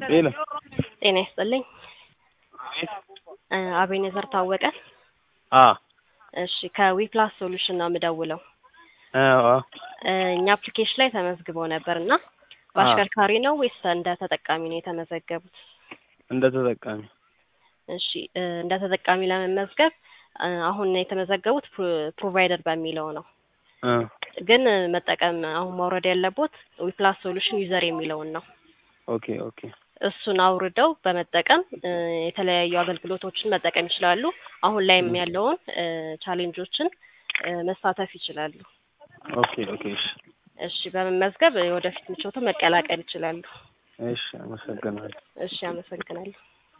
ሄሎ ጤና ይስጥልኝ። አቤት። እ አቤኔዘር ታወቀ። አ እሺ ከዊፕላስ ሶሉሽን ነው የምደውለው። አዎ እ እኛ አፕሊኬሽን ላይ ተመዝግበው ነበር እና በአሽከርካሪ ነው ወይስ እንደ ተጠቃሚ ነው የተመዘገቡት? እንደ ተጠቃሚ እሺ እ እንደ ተጠቃሚ ለመመዝገብ እ አሁን የተመዘገቡት ፕሮ- ፕሮቫይደር በሚለው ነው። እ ግን እ መጠቀም አሁን ማውረድ ያለቦት ዊፕላስ ሶሉሽን ዩዘር የሚለውን ነው። ኦኬ ኦኬ እሱን አውርደው በመጠቀም እ የተለያዩ አገልግሎቶችን መጠቀም ይችላሉ። አሁን ላይም ያለውን እ ቻሌንጆችን እ መሳተፍ ይችላሉ። ኦኬ ኦኬ እሺ እሺ በመመዝገብ የወደፊት ምቾቱ መቀላቀል ይችላሉ። እሺ አመሰግናለሁ። እሺ አመሰግናለሁ።